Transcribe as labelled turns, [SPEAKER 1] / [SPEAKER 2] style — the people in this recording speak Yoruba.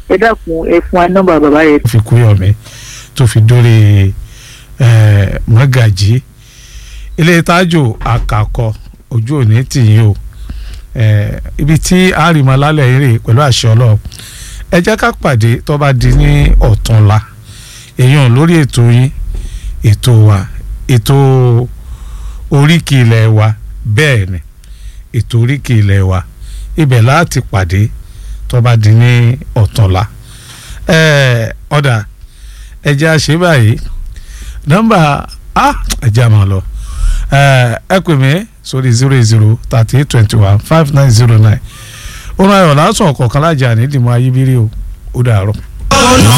[SPEAKER 1] ẹ dákun ẹ fún wa nọ́mbà bàbá yẹn.
[SPEAKER 2] fi kúyọ̀mí tó fi dórí eh, mọ́gàjí ilé tájò àkàkọ ojú òní tìyín o eh, ibi tí àrìmọ́ lálẹ́ eré pẹ̀lú àṣẹ ọlọ́run ẹ jẹ́ ká pàdé tó bá di ní ọ̀túnla èèyàn lórí ètò yín ètò wa ètò oríkì ilẹ̀ wa bẹ́ẹ̀ ni ètò oríkì ilẹ̀ wa ibẹ̀ láti pàdé tó bá di ní ọ̀túnla ẹ ọ̀dà ẹ jẹ́ àṣẹ báyìí nọ́mbà a ẹ jẹ́ àmọ́ lọ ẹ ẹ pè mí sórí zero zero thirty eight twenty one five nine zero nine ó náà yọ̀ lásán ọ̀kọ̀ọ̀kan lájà nídìí mọ́ ayébírí o ó dàárọ̀.